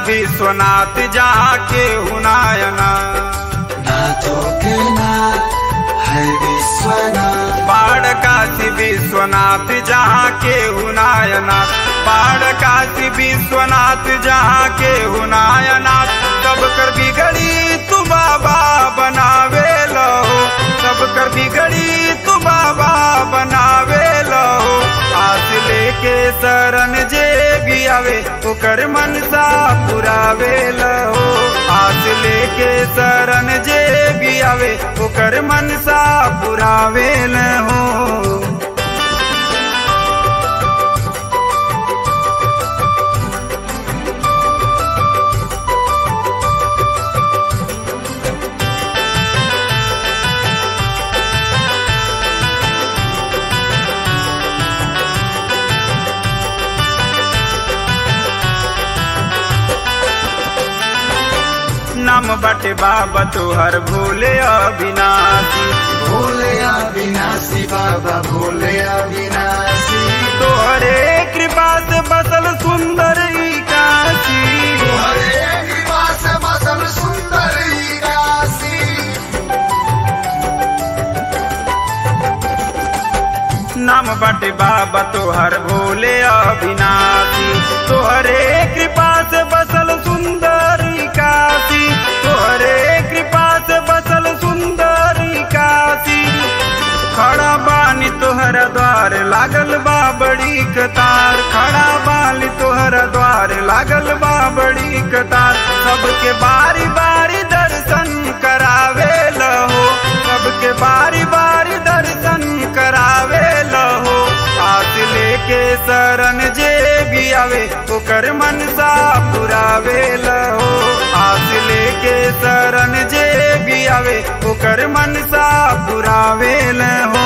विश्वनाथ जाके हुनायना नाथों के नाथ है विश्वनाथ बाढ़ काशी विश्वनाथ जहाँ के हुनायनाथ बाढ़ काशी विश्वनाथ जहाँ के हुनायनाथ सब कर बिगड़ी तू बाबा बनावे लो सब कर बिगड़ी तू बाबा बनावे लो आस लेके शरण जे भी आवे ओकर मनसा पुरावे लो आस लेके शरण जे भी आवे ओकर मनसा पुरावे हो नाम बटे बाबा तोहर भोले अविनाशी भोले अविनाशी बाबा भोले अविनाशी तोहरे कृपा से बसल सुंदर ई काशी हरे कृपा से बसल सुंदर ई काशी नाम बटे बाबा तोहर भोले अविनाशी तोहरे कृपा से बसल सुंदर ई काशी तोहरे कृपा से बसल सुंदर ई काशी खड़ा बानी तोहरा द्वार लागल बा बड़ी कतार खड़ा बानी तोहरा द्वार लागल बा बड़ी कतार सबके बारी बारी दर्शन करावे लहो सबके बारी बारी दर्शन करावे लहो आस लेके शरण जे भी आवे ओकर मनसा पुरावे लहो आस लेके शरण जे भी आवे ओकर मनसा पुरावे लहो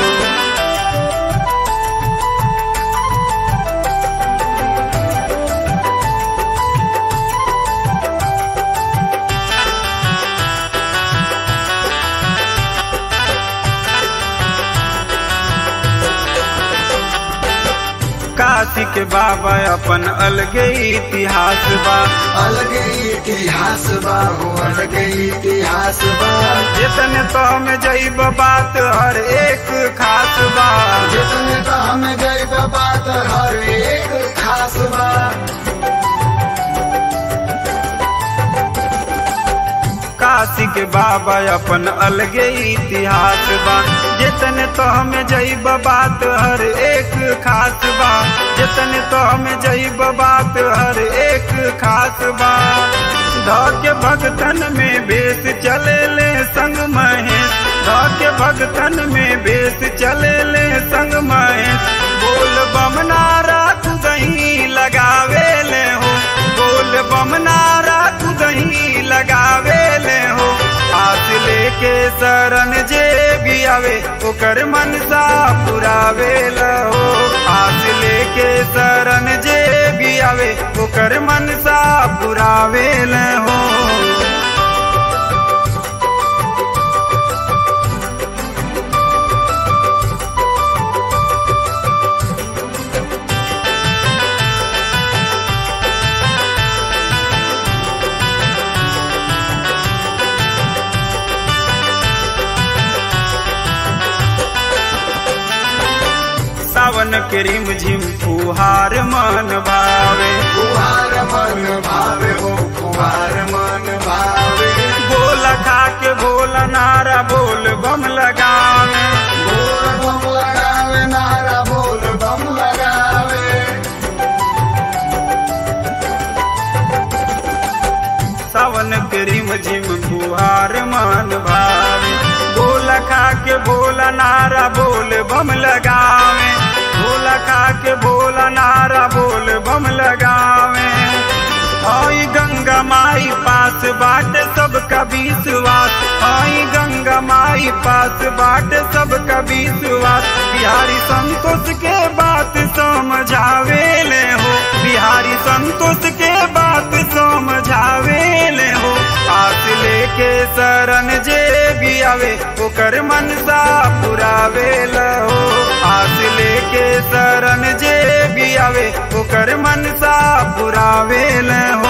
काशी के बाबा अपन अलगे इतिहास बा अलग इतिहास बा हो अलग इतिहास बा जितने तो में जैब बात हर एक खास बा जितने तो हम गए बात हर एक खास बा काशी के बाबा अपन अलगे इतिहास बा जितने तो में जैब बात हर एक खास बा जितने तो में जैब बात हर एक खास बा धौके भगतन में बेस चले ले संग महेश धौके भगतन में बेस चले ले संग महेश बोल बम नारा दही लगावे ले हो बोल बम नारा दही लगावे ले हो आस लेके शरण जे भी आवे ओकर मनसा पुरावे लहो आस लेके शरण जे भी आवे ओकर मनसा पुरावे लहो सावन के रिम झिम फुहार मन भावे कुहार मन भावे हो कुहार मन भावे बोला खा के बोला नारा बोल बम लगावे बोल बम लगावे नारा बोल बम लगावे सावन के रिम झिम फुहार मन भावे बोला खा के बोला नारा बोल बम लगावे बोला खा के बोला नारा बोल बम लगावे आई गंगा माई पास बाट सबका विश्वास आई गंगा माई पास बाट सबका विश्वास बिहारी संतोष के बात समझावे ले हो बिहारी संतोष के बात समझावे ले हो आस लेके शरण जे भी आवे ओकर मनसा पुरावे लहो आस लेके शरण जे भी आवे ओकर मनसा पुरावे लहो